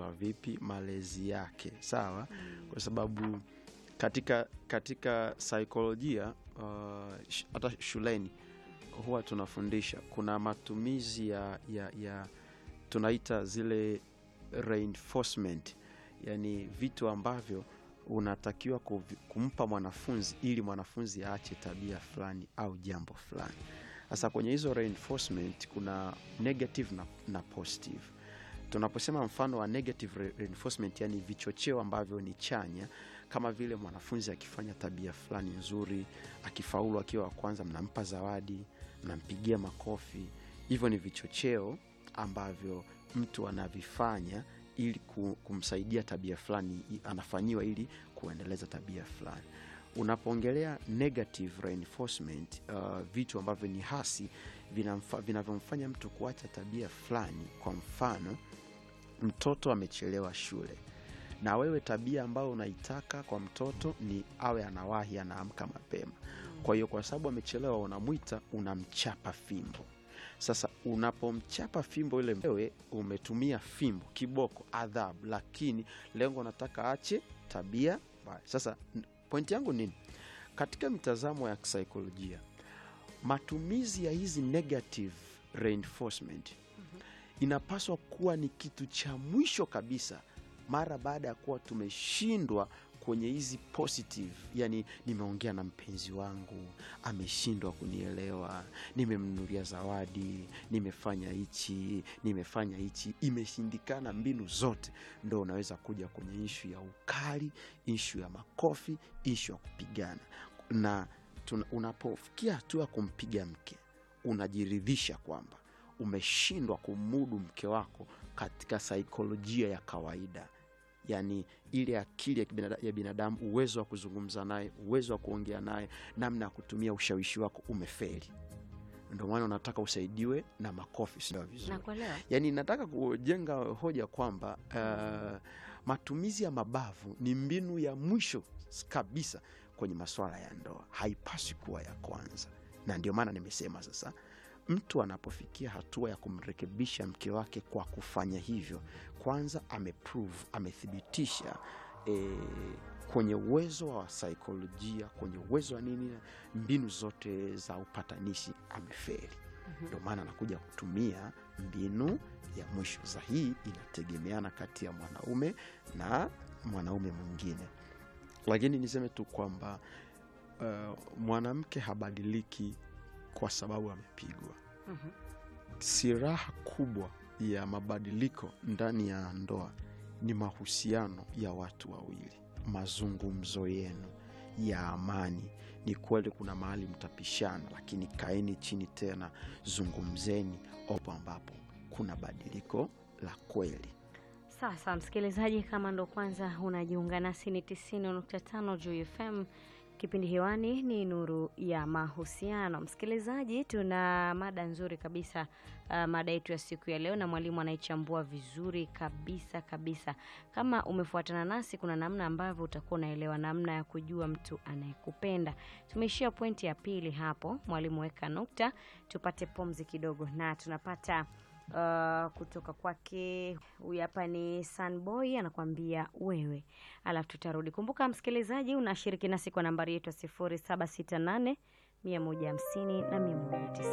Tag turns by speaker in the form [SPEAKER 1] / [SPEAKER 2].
[SPEAKER 1] anaongozwa vipi malezi yake sawa kwa sababu katika katika saikolojia uh, sh- hata shuleni huwa tunafundisha kuna matumizi ya, ya, ya tunaita zile reinforcement yani vitu ambavyo unatakiwa kuvi- kumpa mwanafunzi ili mwanafunzi aache tabia fulani au jambo fulani sasa kwenye hizo reinforcement kuna negative na, na positive tunaposema mfano wa negative re- reinforcement yani vichocheo ambavyo ni chanya kama vile mwanafunzi akifanya tabia fulani nzuri akifaulu akiwa wa kwanza mnampa zawadi mnampigia makofi hivyo ni vichocheo ambavyo mtu anavifanya ili ku- kumsaidia tabia fulani i- anafanyiwa ili kuendeleza tabia fulani unapoongelea negative reinforcement uh, vitu ambavyo ni hasi vinamfa- vinavyomfanya mtu kuacha tabia fulani kwa mfano mtoto amechelewa shule na wewe tabia ambayo unaitaka kwa mtoto ni awe anawahi anaamka mapema kwa hiyo kwa sababu amechelewa unamwita unamchapa fimbo sasa unapomchapa fimbo ile wewe umetumia fimbo kiboko adhabu lakini lengo nataka ache tabia mbaya sasa n- pointi yangu nini katika mitazamo ya kisaikolojia matumizi ya hizi negative reinforcement inapaswa kuwa ni kitu cha mwisho kabisa mara baada ya kuwa tumeshindwa kwenye hizi positive yani nimeongea na mpenzi wangu ameshindwa kunielewa nimemnunulia zawadi nimefanya hichi nimefanya hichi imeshindikana mbinu zote ndo unaweza kuja kwenye ishu ya ukali ishu ya makofi ishu ya kupigana na tuna- unapofikia hatua ya kumpiga mke unajiridhisha kwamba umeshindwa kumudu mke wako katika saikolojia ya kawaida yaani ile akili ya, kibinada, ya binadamu uwezo wa kuzungumza naye uwezo wa kuongea naye namna ya kutumia ushawishi wako umefeli ndio maana unataka usaidiwe na makofi sio vizuri
[SPEAKER 2] nakuelewa
[SPEAKER 1] yaani nataka kujenga hoja kwamba uh, matumizi ya mabavu ni mbinu ya mwisho s- kabisa kwenye masuala ya ndoa haipaswi kuwa ya kwanza na ndio maana nimesema sasa mtu anapofikia hatua ya kumrekebisha mke wake kwa kufanya hivyo kwanza ameprove amethibitisha e, kwenye uwezo wa saikolojia kwenye uwezo wa nini mbinu zote za upatanishi ameferi ndio maana anakuja kutumia mbinu ya mwisho za hii inategemeana kati ya mwanaume na mwanaume mwingine lakini niseme tu kwamba uh, mwanamke habadiliki kwa sababu amepigwa
[SPEAKER 2] Mhm.
[SPEAKER 1] siraha kubwa ya mabadiliko ndani ya ndoa ni mahusiano ya watu wawili mazungumzo yenu ya amani ni kweli kuna mahali mtapishana lakini kaeni chini tena zungumzeni opo ambapo kuna badiliko la kweli
[SPEAKER 2] Sasa msikilizaji, kama ndo kwanza unajiunga nasi, ni 90.5 Juu FM. Kipindi hewani ni Nuru ya Mahusiano. Msikilizaji, tuna mada nzuri kabisa, uh, mada yetu ya siku ya leo, na mwalimu anaichambua vizuri kabisa kabisa. Kama umefuatana nasi, kuna namna ambavyo utakuwa unaelewa namna ya kujua mtu anayekupenda. Tumeishia pointi ya pili hapo, mwalimu weka nukta, tupate pumzi kidogo, na tunapata uh, kutoka kwake huyu hapa ni Sunboy anakuambia wewe, alafu tutarudi. Kumbuka msikilizaji, unashiriki nasi kwa nambari yetu ya sifuri saba sita nane mia moja hamsini na mia moja tisini.